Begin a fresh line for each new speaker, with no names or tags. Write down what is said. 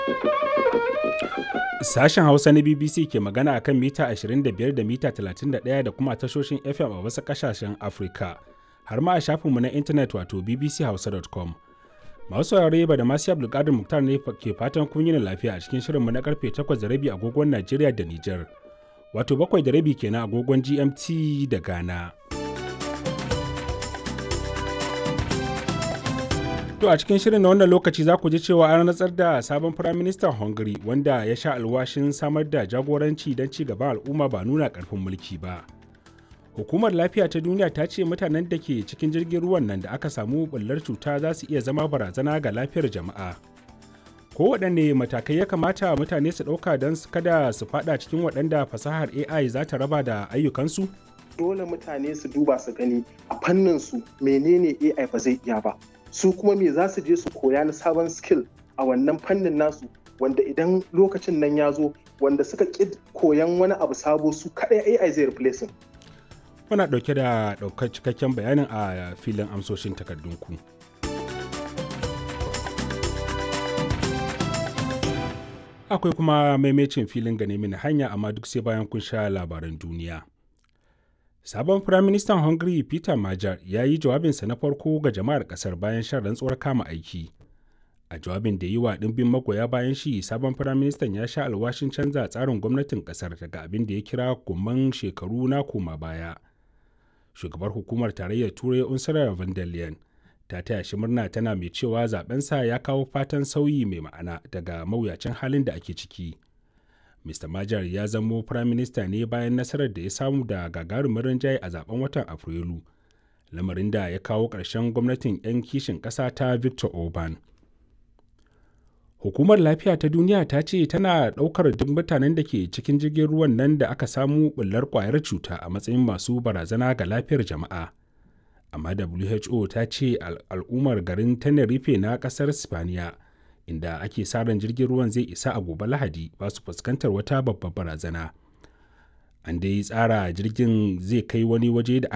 Sashen Hausa na BBC ke magana akan mita 25 da mita 31 da kuma tashoshin FM a wasu ƙasashen Afirka, har ma a shafinmu na intanet wato bbchausa.com. Masu saurare ba da masu Abdulkadir Muktar ne ke fatan kun yi lafiya a cikin shirinmu na karfe 8 da rabi agogon Najeriya da Nijar, wato 7 da rabi kenan agogon GMT da Ghana. To a cikin shirin na wannan lokaci za ku ji cewa an rantsar da sabon firaministan Hungary wanda ya sha alwashin samar da jagoranci don ci gaban al'umma ba nuna karfin mulki ba. Hukumar lafiya ta duniya ta ce mutanen da ke cikin jirgin ruwan nan da aka samu bullar cuta za su iya zama barazana ga lafiyar jama'a. Kowaɗanne matakai ya kamata mutane su ɗauka don kada su faɗa cikin waɗanda fasahar AI za ta raba da ayyukansu?
Dole mutane su duba su gani a fannin su menene AI ba zai iya ba. su kuma me za su je su koya na sabon skill a wannan fannin nasu wanda idan lokacin nan ya zo wanda suka ƙi koyan wani abu sabo su kaɗai AI zai replace
Muna ɗauke da ɗaukar cikakken bayanin a filin amsoshin takardunku. Akwai kuma maimacin filin gane mini hanya amma duk sai bayan kun sha labaran duniya. Sabon Firaministan Hungary Peter Major ya yi jawabinsa na farko ga jama'ar ƙasar bayan shan rantsuwar kama aiki. A jawabin da yi wa ɗimbin magoya bayan shi, sabon Firaministan ya sha alwashin canza tsarin gwamnatin ƙasar daga abin da ya kira gumman shekaru na koma baya. Shugabar hukumar tarayyar Turai Ursula von der Leyen ta taya shi murna tana mai cewa zabensa ya kawo fatan sauyi mai ma'ana daga mawuyacin halin da ake ciki. Mr. Majar ya zamo firaminista ne bayan nasarar da ya samu da gagarumin rinjaye a zaben watan Afrilu, lamarin da ya kawo ƙarshen gwamnatin 'yan kishin ƙasa ta Victor Orban. Hukumar Lafiya ta Duniya ta ce tana ɗaukar duk mutanen da ke cikin jirgin ruwan nan da aka samu ɓullar ƙwayar cuta a matsayin masu barazana ga lafiyar jama'a. Amma WHO ta ce al'ummar garin Tenerife na ƙasar Spaniya inda ake sa ran jirgin ruwan zai isa a gobe lahadi ba su fuskantar wata babbar barazana an dai tsara jirgin zai kai wani waje da